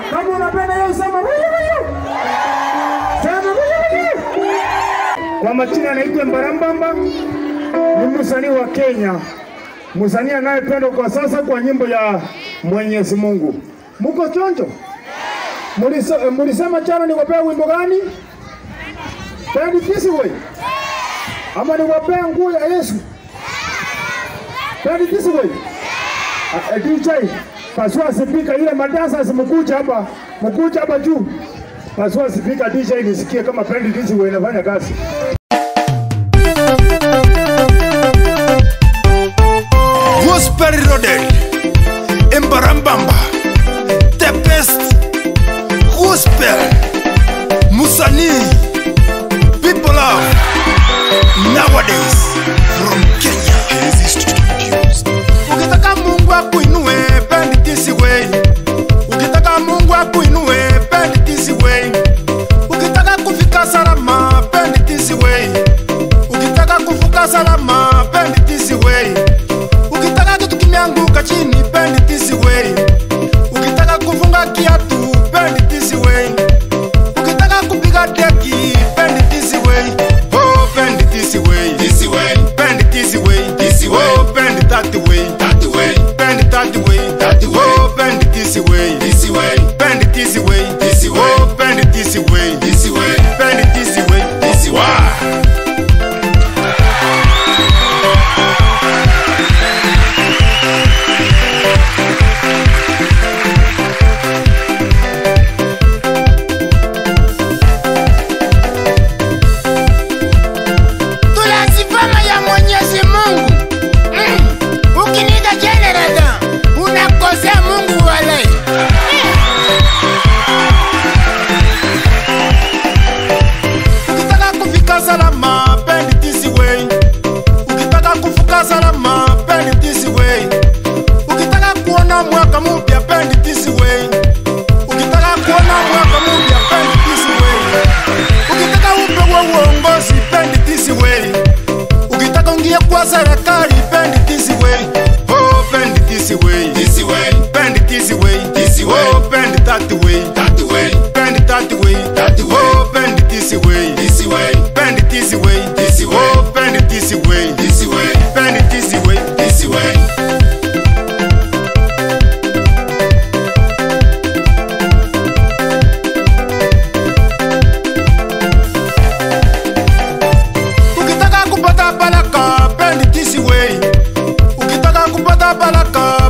Kama unapenda hiyo sema wuyu wuyu. Sema wuyu wuyu. Kwa majina anaitwa Mbarambamba, ni msanii wa Kenya, msanii anayependwa kwa sasa kwa nyimbo ya Mwenyezi Mungu. Muko chonjo? Mulise- eh, Mulisema jana niwapea wimbo gani? Pendi kisi we ama niwapea nguo ya Yesu? Pendi kisi we Ah, eh, DJ pasua sipika ile madansa simkuja hapa, mkuja hapa juu. Pasua sipika DJ nisikie kama pendi kisi we inafanya kazi. Gospel Rodel Embarambamba The best Gospel Musani People love Nowadays From Kenya Ukitaka Mungu akuinue Bend it this way Ukitaka Mungu akuinue Bend it this way Ukitaka kufika salama Bend it this way Ukitaka kuvuka salama Bend it this way ukitaka kitu kimeanguka chini bend it this way ukitaka kufunga kiatu bend it this way ukitaka kupiga deki bend it this way oh bend it this way this way bend it this way this way oh bend it that way that way bend it that way that way oh bend it this way this way bend it this way this way oh bend it this way this way bend it this way this way tunazifama ya Mwenyezi Mungu. Mm. Ukiniita jenereta unakosea Mungu wale. ukitaka kufika salama bend it this way ukitaka kuvuka salama bend it this way ukitaka kuona mwaka mpya bend it this way ukitaka kuona mwaka mpya bend it this way ukitaka upewe uongozi bend it this way ukitaka ungie kwa serikali bend it this way oh bend it this way this way bend it this way this way oh bend it that way that way bend it that way that way oh bend it this way this way bend it this way this way oh bend it this way this way bend it this way this way ukitaka kupata baraka bend it this way ukitaka kupata baraka